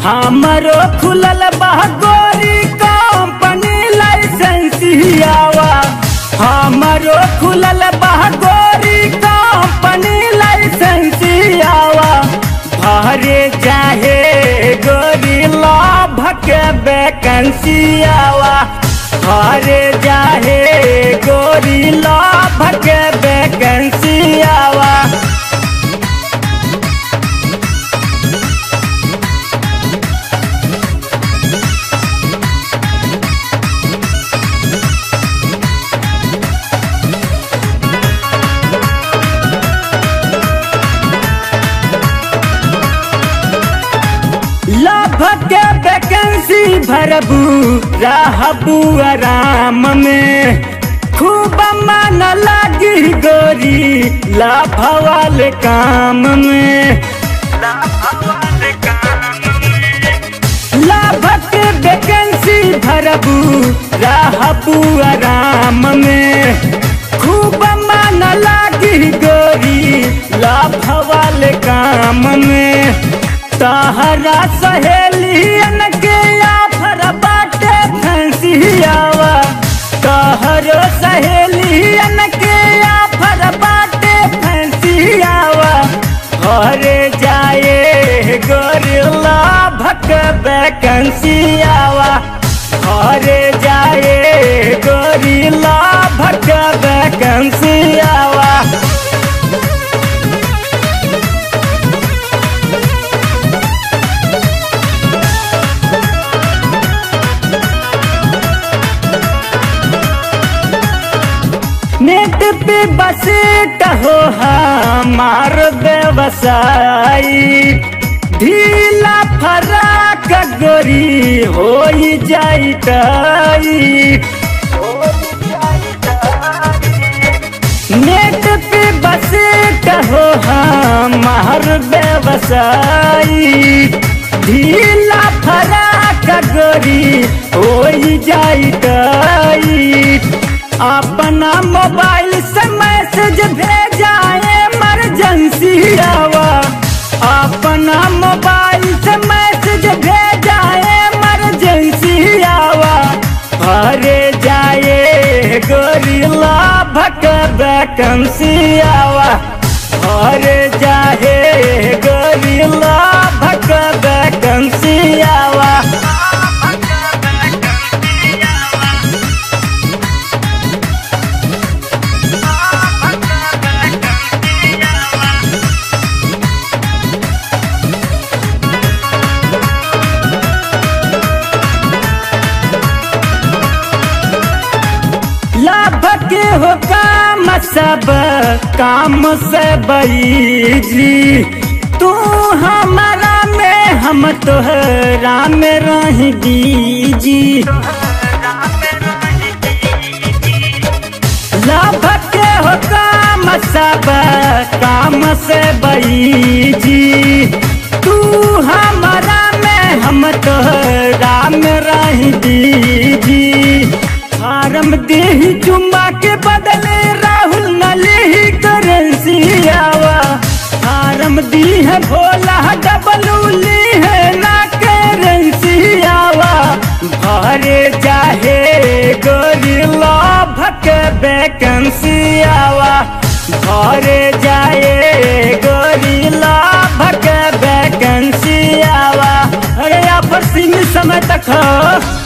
हमरो खुलल बा गोरी कंपनी लाइसेंसियावा हमरो खुलल बा गोरी कंपनी लाइसेंसियावा भरे चाहे गोरी लाभ के वैकेंसियावा भरे चाहे गोरी लाभ के वैकेंसियावा लाभ के वैकेंसी भरबू रहबू आराम में खूब मन लगी गोरी लाभ वाले काम में लाभ के वैकेंसी भरबू रहबू आराम में खूब मन लगी गोरी लाभ वाले काम में तहरा सहेलियन के आफर बाटे फंसियावा तहरो सहेलियन के आफर बाटे फंसियावा घरे जाए गोरिल्ला भक वैकेंसियावा घरे जाए गोरिल्ला भक वैकेंसियावा नेट पे बसेट हो हमार व्यवसायी ढीला फराक गोरी हो जाई नेट पे बसेट हो हमार व्यवसायी ढीला फराक गोरी हो जाई अपना मोबाइल से मैसेज भेजाए इमरजेंसी आवा अपना मोबाइल से मैसेज भेजाए इमरजेंसी आवा अरे जाए गोरिल्ला भक वैकेंसी आवा अरे जाए गोरिल्ला भक वैकेंसी आवा लाभ के हो काम सब काम से बईजी तू हमारा में हम तोहरा में रह दीजी लाभ के हो काम सब काम से बईजी तू हमारा में हम तोहरा में रह दीजी फारम देही चुम्बा के बदले राहुल नली करेंसी आवा फारम दी है भोला डबलू ली है ना करेंसी आवा भरे चाहे गोरिल्ला भक वैकेंसी आवा भरे जाए गोरिल्ला भक वैकेंसी आवा अरे आप सिंह समय तक हो